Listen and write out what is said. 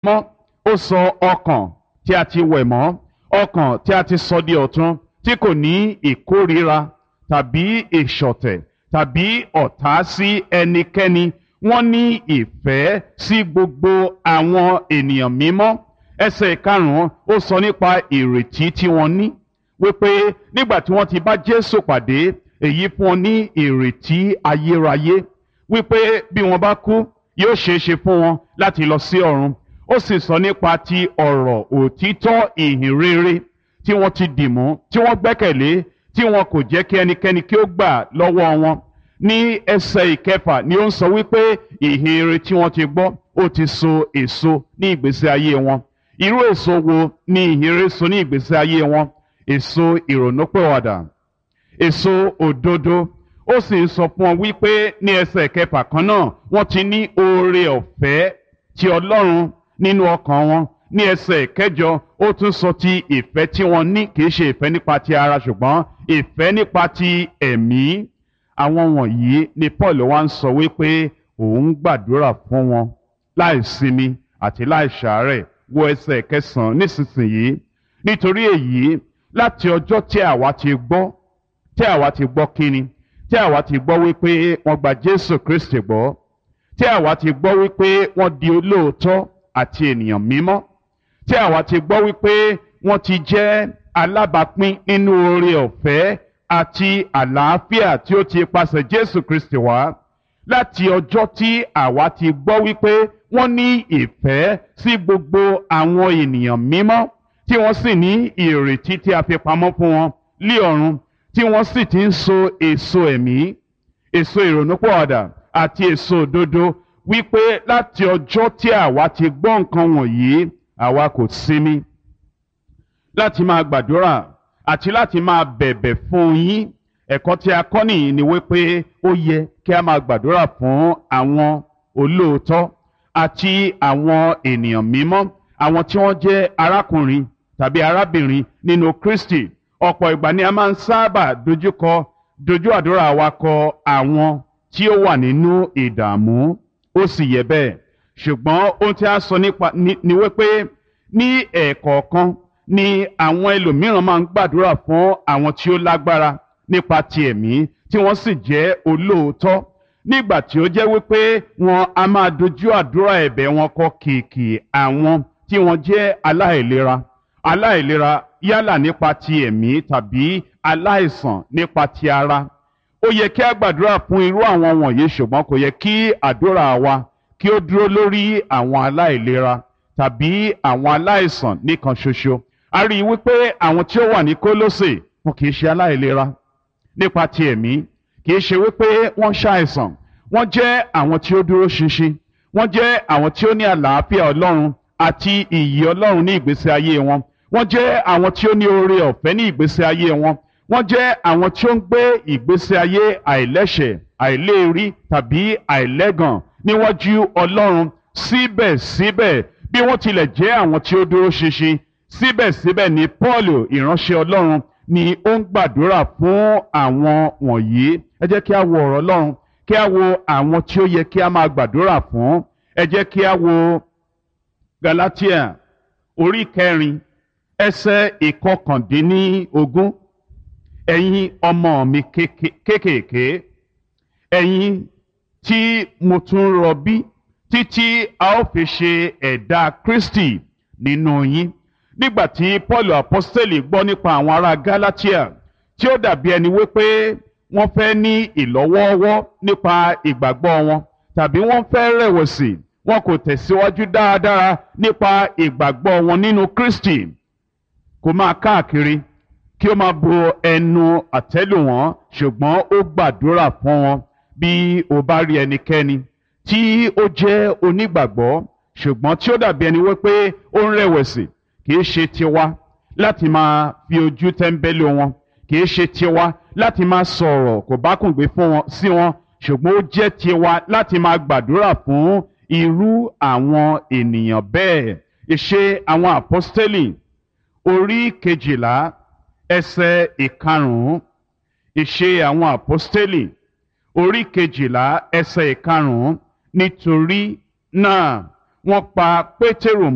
mọ́ ó sọ ọkàn tí a ti wẹ̀ mọ́ ọkàn tí a ti sọ di ọ̀tun tí kò ní ìkórira tàbí ìṣọ̀tẹ̀ tàbí ọ̀tá sí ẹnikẹ́ni wọ́n ní ìfẹ́ sí gbogbo àwọn ènìyàn mímọ́ ẹsẹ̀ ìkarùn-ún ó sọ nípa ìrètí tí wọ́n ní wípé nígbà tí wọ́n ti bá Jésù pàdé èyí fún wọn ní ìrètí ayérayé wípé bí wọ́n bá kú yóò ṣeé ṣe fún wọn láti lọ sí ọ̀run ó sì sọ nípa ti ọ̀rọ̀ òtítọ́ ìhìn rere tí wọ́n ti dìmú tí wọ́n gbẹ́kẹ̀lé tí wọn kò jẹ́ kí ẹnikẹ́ni kí ó gbà lọ́wọ́ wọn ní ẹsẹ̀ ìkẹfà ni ó ń sọ wípé ìhìn rere tí wọ́n ti gbọ́ ó ti so èso ní ìgbésí ayé wọn irú èso wo ni ìhìn rere so ní ìgbésí ayé wọn èso ìrònúpìwàdà èso òdodo ó sì ń sọ fún ọ wípé ní ẹsẹ̀ kẹfà kan náà wọ́n ti ní oore ọ̀fẹ́ ti Ọlọ́run nínú ọkàn wọn ní ẹsẹ̀ kẹjọ ó tún sọ ti ìfẹ́ tí wọ́n ní kì í ṣe ìfẹ́ nípa ti ara ṣùgbọ́n ìfẹ́ nípa ti ẹ̀mí àwọn wọ̀nyí ni Paul wá ń sọ wípé òun gbàdúrà fún wọn láì sinmi àti láì ṣàárẹ̀ wo ẹsẹ̀ kẹsàn-án nísinsìnyí nítorí èyí láti ọjọ́ tí àwa ti gbọ́ tí àwa ti gbọ́ kíni tí àwa ti gbọ́ wípé wọ́n gba Jésù Kristi gbọ́ tí àwa ti gbọ́ wípé wọ́n di olóòótọ́ àti ènìyàn mímọ́ tí àwa ti gbọ́ wípé wọ́n ti jẹ́ alábàápín nínú oore ọ̀fẹ́ àti àlàáfíà tí ó ti pasẹ̀ Jésù Kristi wá láti ọjọ́ tí àwa ti gbọ́ wípé wọ́n ní ìfẹ́ sí gbogbo àwọn ènìyàn mímọ́ tí wọ́n sì ní ìrètí tí a fi pamọ́ fún wọn lé ọ̀run tí wọ́n sì ti ń so èso ẹ̀mí èso ìrònúpọ̀ọ̀dà àti èso òdodo wípé láti ọjọ́ tí àwa ti gbọ́ nǹkan wọ̀nyí àwa kò sinmi láti máa gbàdúrà àti láti máa bẹ̀bẹ̀ fún yín ẹ̀kọ́ tí a kọ́ nìyí ni wípé ó yẹ kí a máa gbàdúrà fún àwọn olóòótọ́ àti àwọn ènìyàn mímọ́ àwọn tí wọ́n jẹ́ arákùnrin tàbí arábìnrin nínú Kristi ọ̀pọ̀ ìgbà ni a máa ń sábà dojúkọ dojú àdúrà wa kọ àwọn tí ó wà nínú ìdààmú ó sì yẹ bẹ́ẹ̀ ṣùgbọ́n ohun tí a sọ nípa ni wípé ní ẹ̀ẹ̀kọ̀ọ̀kan ni àwọn ẹlòmíràn máa ń gbàdúrà fún àwọn tí ó lágbára nípa ti ẹ̀mí tí wọ́n sì jẹ́ olóòótọ́ nígbà tí ó jẹ́ wípé wọn a máa dojú àdúrà ẹ̀bẹ̀ wọn kọ kìkì àwọn tí wọ́n jẹ́ aláìlera aláìlera yálà nípa ti ẹ̀mí tàbí aláìsàn nípa ti ara ó yẹ kí a gbàdúrà fún irú àwọn wọ̀nyí ṣùgbọ́n kò yẹ kí àdúrà wa kí ó dúró lórí àwọn aláìlera tàbí àwọn aláìsàn nìkan ṣoṣo a rí i wípé àwọn tí ó wà ní Kólósè wọn kì í ṣe aláìlera nípa ti ẹ̀mí kì í ṣe wípé wọ́n ṣàìsàn wọ́n jẹ́ àwọn tí ó dúró ṣinṣin wọ́n jẹ́ àwọn tí ó ní àlàáfíà Ọlọ́run àti ìyì Ọlọ́run ní ìgbésí ayé wọn wọ́n jẹ́ àwọn tí ó ní oore ọ̀fẹ́ ní ìgbésí ayé wọn wọ́n jẹ́ àwọn tí ó ń gbé ìgbésí ayé àìlẹ́ṣẹ̀ àìléèrí tàbí àìlẹ́gàn níwájú Ọlọ́run síbẹ̀síbẹ̀ bí wọ́n tilẹ̀ jẹ́ àwọn tí ó dúró ṣinṣin síbẹ̀síbẹ̀ ni Paul ìránṣẹ́ Ọlọ́run ni ó ń gbàdúrà fún àwọn wọ̀nyí ẹ jẹ́ kí a wo ọ̀rọ̀ Ọlọ́run kí a wo àwọn tí ó yẹ kí a máa gbàdúrà fún ẹ jẹ́ kí a wo Galatia orí kẹrin ẹsẹ̀ ìkọkàndínlógún ẹ̀yin ọmọ mi kéékèèké ẹ̀yin tí mo tún rọbí títí a ó fi ṣe ẹ̀dá Kristi nínú yín nígbà tí Paul apostoli gbọ́ nípa àwọn ará Galatia tí ó dàbí ẹni wípé wọ́n fẹ́ ní ìlọ́wọ́ọ́wọ́ nípa ìgbàgbọ́ wọn tàbí wọ́n fẹ́ rẹ̀wẹ̀sì wọn kò tẹ̀síwájú dáadáa nípa ìgbàgbọ́ wọn nínú Kristi kò máa káàkiri kí ó máa bo ẹnu àtẹ́lù wọn ṣùgbọ́n ó gbàdúrà fún wọn bí o bá rí ẹnikẹ́ni tí ó jẹ́ onígbàgbọ́ ṣùgbọ́n tí ó dàbí ẹni wípé ó ń rẹ̀wẹ̀sì kì í ṣe tiwa láti máa fi ojú tẹ́ńbẹ́lú wọn kì í ṣe tiwa láti máa sọ̀rọ̀ kò bá kùn gbé fún wọn sí wọn ṣùgbọ́n ó jẹ́ tiwa láti máa gbàdúrà fún irú àwọn ènìyàn bẹ́ẹ̀ ìṣe àwọn àpọ́stélì orí kejìlá ẹsẹ̀ ìkarùn-ún ìṣe àwọn àpọ́stélì orí kejìlá ẹsẹ̀ ìkarùn-ún nítorí náà wọ́n pa Pétérù